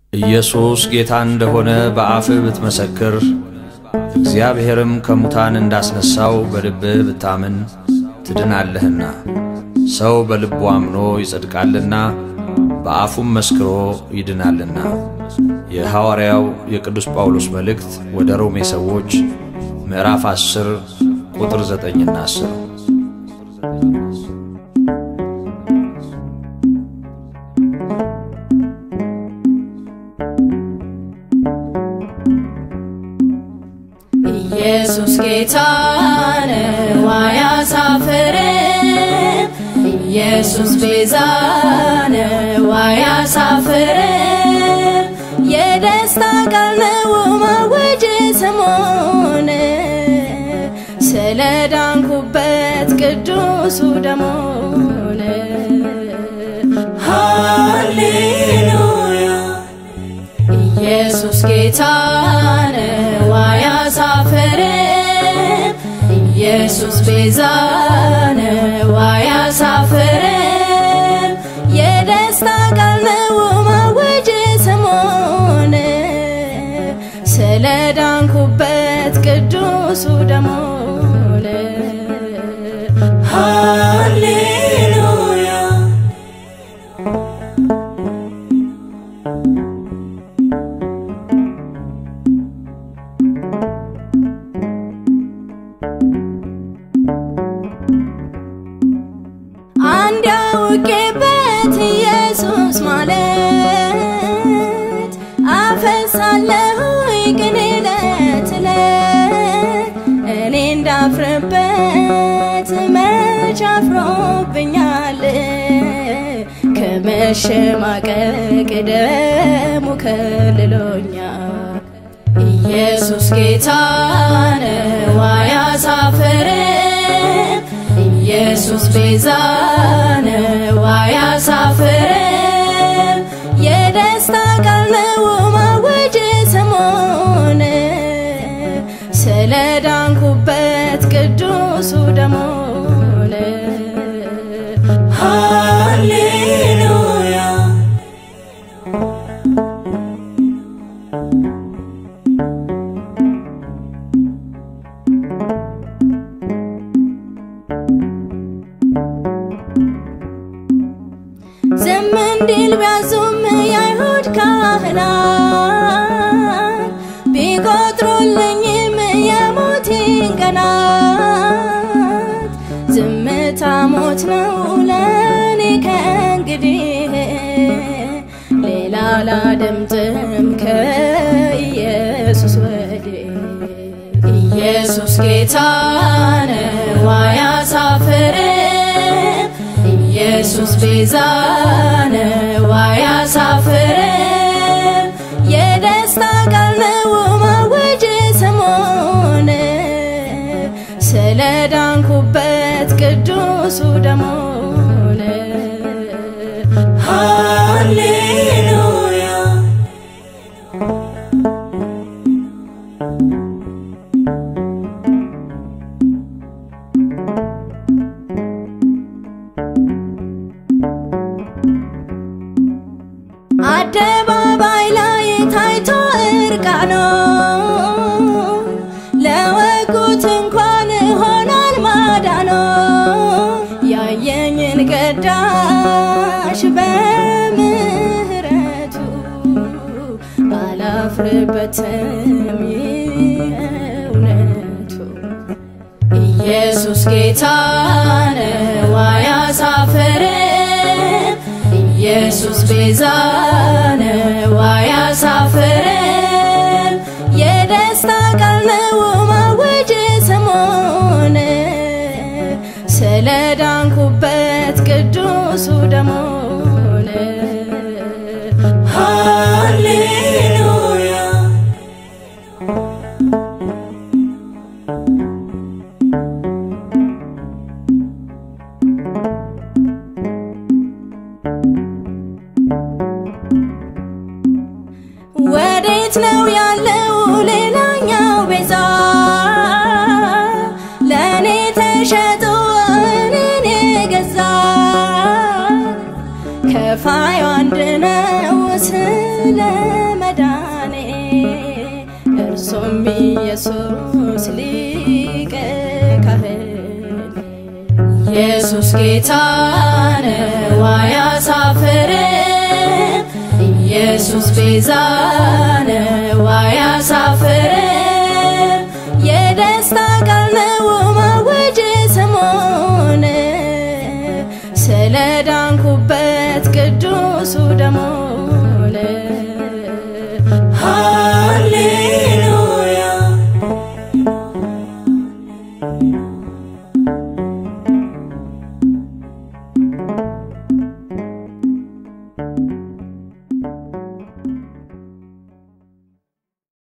ኢየሱስ ጌታ እንደሆነ በአፍህ ብትመሰክር እግዚአብሔርም ከሙታን እንዳስነሣው በልብህ ብታምን ትድናለህና። ሰው በልቡ አምኖ ይጸድቃልና በአፉም መስክሮ ይድናልና። የሐዋርያው የቅዱስ ጳውሎስ መልእክት ወደ ሮሜ ሰዎች ምዕራፍ 10 ቁጥር 9ና 10 ኢየሱስ ጌታ ነው አያሳፍርም። ኢየሱስ ቤዛ ነው አያሳፍርም። የደስታ ቃል ነው ማወጅ ስሙን ስለ ዳንኩበት ቅዱሱ ደሙን ሃሌሉያ ኢየሱስ ጌታ ነው አያሳፍርም። ኢየሱስ ቤዛ ነው አያሳፍርም። የደስታ ቃል ነው ማወጅ ስሙን ስለ ዳንኩበት ቅዱሱ ደሙን ሃሌሉያ አንድ ያውቄበት ኢየሱስ ማለት አፈሳለሁ ቅኔ ዕለት ዕለት እኔ እንዳፍርበት መች አፍሮብኛል ከመሸማቀቅ ደሙ ከልሎኛል ኢየሱስ ጌታ ነው አያሳፍርም። ኢየሱስ ቤዛ ነው አያሳፍርም። የደስታ ቃል ነው ማወጅ ስሙን ስለ ዳንኩበት ቅዱሱ ደሙን ሃሌሉያ ዝም እንዲል ቢያዙም የአይሁድ ካህናት ቢቆጥሩልኝም የሞቴን ቀናት ዝምታ ሞት ነው ለእኔ ከእንግዲህ ሌላ ላደምጥም ከኢየሱስ ወዲህ ኢየሱስ ጌታ ነው አያሳፍርም። ኢየሱስ ቤዛ ነው አያሳፍርም። የደስታ ቃል ነው ማወጅ ስሙን ስለ ዳንኩበት ቅዱሱ ደሙን ሃሌሉያ አደባባይ ላይ ታይቶ እርቃኖ ለወጉት እንኳን ሆኗል ማዳኖ ያየኝን ቀዳሽ በምህረቱ አላፍርበትም እውነቱ ኢየሱስ ጌታ ነው አያሳፍርም። ኢየሱስ ቤዛ ነው አያሳፍርም። የደስታ ቃል ነው ማወጅ ስሙን ስለ ዳንኩበት ቅዱሱ ደሙን ሃሌሉያ ወዴት ነው ያለው ሌላኛው ቤዛ ለእኔ ተሸጦ እኔን የገዛ ከፋዩ አንድ ነው ስለ መዳኔ እርሱም ኢየሱስ ሊቀ ካህን ኢየሱስ ጌታ ነው አያሳፍርም ኢየሱስ ቤዛ ነው